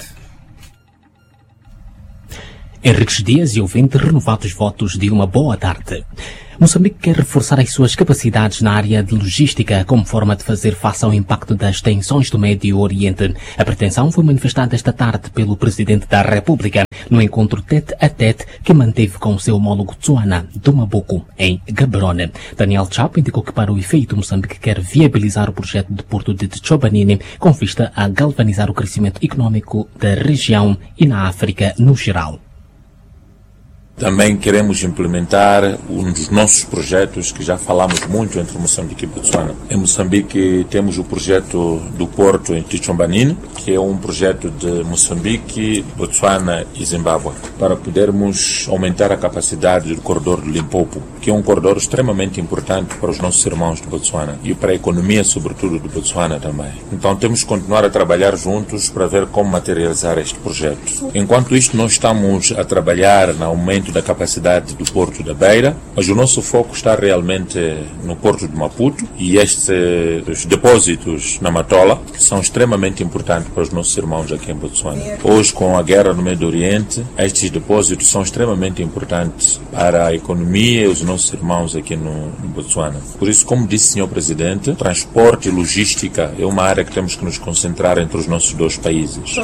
Henriques Dias e ouvinte renovados votos de uma boa tarde. Moçambique quer reforçar as suas capacidades na área de logística como forma de fazer face ao impacto das tensões do Médio Oriente. A pretensão foi manifestada esta tarde pelo Presidente da República no encontro tete a tete que manteve com o seu homólogo Tsuana do Mabuco, em Gaborone. Daniel Chap indicou que para o efeito Moçambique quer viabilizar o projeto de Porto de Tchobanini com vista a galvanizar o crescimento econômico da região e na África no geral. Também queremos implementar um dos nossos projetos que já falamos muito entre Moçambique e Botsuana. Em Moçambique temos o projeto do Porto em Tichombanine, que é um projeto de Moçambique, Botsuana e Zimbábue, para podermos aumentar a capacidade do corredor do Limpopo, que é um corredor extremamente importante para os nossos irmãos de Botsuana e para a economia, sobretudo, de Botsuana também. Então temos que continuar a trabalhar juntos para ver como materializar este projeto. Enquanto isto, nós estamos a trabalhar no aumento da capacidade do Porto da Beira, mas o nosso foco está realmente no Porto de Maputo e estes depósitos na Matola que são extremamente importantes para os nossos irmãos aqui em Botsuana. Hoje, com a guerra no Médio Oriente, estes depósitos são extremamente importantes para a economia e os nossos irmãos aqui no, no Botsuana. Por isso, como disse o Sr. Presidente, transporte e logística é uma área que temos que nos concentrar entre os nossos dois países.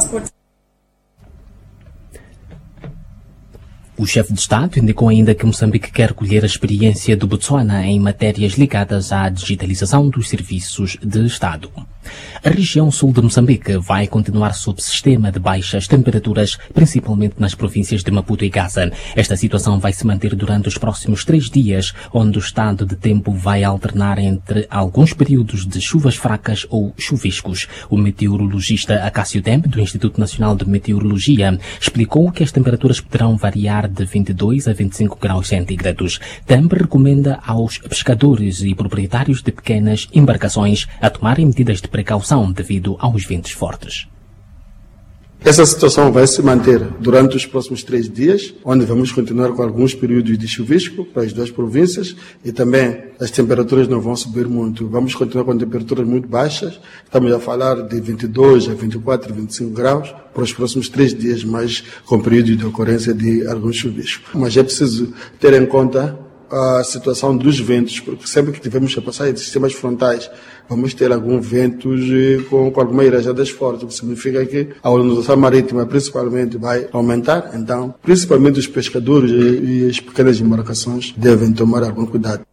O chefe de Estado indicou ainda que Moçambique quer colher a experiência do Botsuana em matérias ligadas à digitalização dos serviços de Estado. A região sul de Moçambique vai continuar sob sistema de baixas temperaturas, principalmente nas províncias de Maputo e Gaza. Esta situação vai se manter durante os próximos três dias, onde o estado de tempo vai alternar entre alguns períodos de chuvas fracas ou chuviscos. O meteorologista Acácio Dembe, do Instituto Nacional de Meteorologia, explicou que as temperaturas poderão variar de 22 a 25 graus centígrados. Dembe recomenda aos pescadores e proprietários de pequenas embarcações a tomarem medidas de precaução devido aos ventos fortes. Essa situação vai se manter durante os próximos três dias, onde vamos continuar com alguns períodos de chuvisco para as duas províncias e também as temperaturas não vão subir muito. Vamos continuar com temperaturas muito baixas, estamos a falar de 22 a 24, 25 graus para os próximos três dias, mais com períodos de ocorrência de alguns chuviscos. Mas é preciso ter em conta a situação dos ventos, porque sempre que tivermos a passar de sistemas frontais, vamos ter alguns ventos com, com algumas irajadas fortes, o que significa que a ondulação marítima principalmente vai aumentar. Então, principalmente os pescadores e, e as pequenas embarcações devem tomar algum cuidado.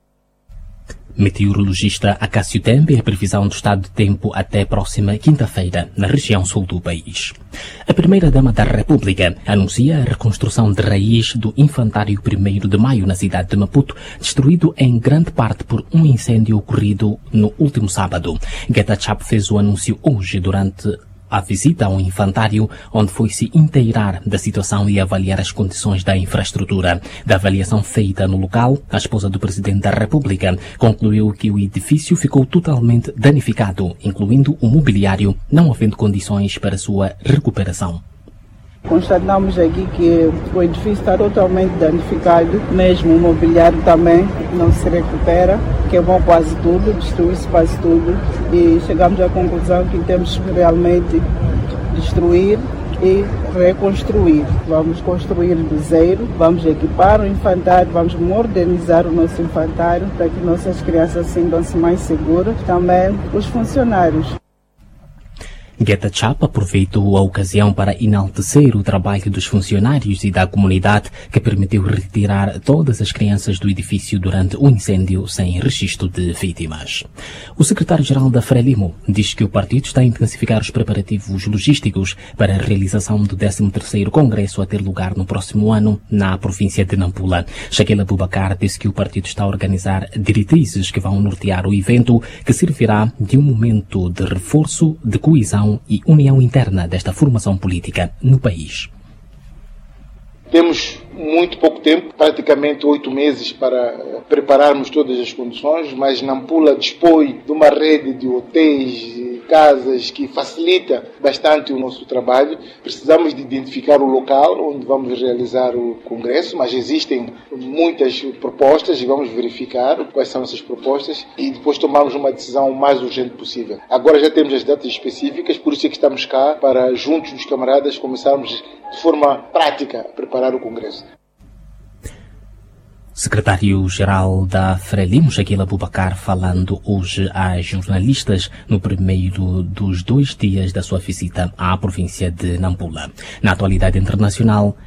Meteorologista Acácio Tembe, a previsão do estado de tempo até próxima quinta-feira, na região sul do país. A primeira-dama da República anuncia a reconstrução de raiz do infantário 1 de maio na cidade de Maputo, destruído em grande parte por um incêndio ocorrido no último sábado. Geta Chap fez o anúncio hoje durante a visita ao infantário, onde foi se inteirar da situação e avaliar as condições da infraestrutura. Da avaliação feita no local, a esposa do Presidente da República concluiu que o edifício ficou totalmente danificado, incluindo o mobiliário, não havendo condições para sua recuperação. Constatamos aqui que o edifício está totalmente danificado, mesmo o mobiliário também não se recupera, queimou quase tudo, destruiu-se quase tudo e chegamos à conclusão que temos que realmente destruir e reconstruir. Vamos construir do zero, vamos equipar o infantário, vamos modernizar o nosso infantário para que nossas crianças sintam-se mais seguras, também os funcionários. Geta Chap aproveitou a ocasião para enaltecer o trabalho dos funcionários e da comunidade que permitiu retirar todas as crianças do edifício durante o incêndio sem registro de vítimas. O secretário-geral da Frelimo diz que o partido está a intensificar os preparativos logísticos para a realização do 13º Congresso a ter lugar no próximo ano na província de Nampula. Shaquille Abubakar disse que o partido está a organizar diretrizes que vão nortear o evento que servirá de um momento de reforço, de coesão e união interna desta formação política no país. Temos muito pouco tempo, praticamente oito meses, para prepararmos todas as condições, mas Nampula dispõe de uma rede de hotéis, casas que facilita bastante o nosso trabalho. Precisamos de identificar o local onde vamos realizar o congresso, mas existem muitas propostas e vamos verificar quais são essas propostas e depois tomarmos uma decisão o mais urgente possível. Agora já temos as datas específicas, por isso é que estamos cá para, juntos dos camaradas, começarmos de forma prática a preparar o congresso. Secretário-Geral da Frelimo, Shaquille Abubakar, falando hoje a jornalistas no primeiro dos dois dias da sua visita à província de Nampula. Na atualidade internacional,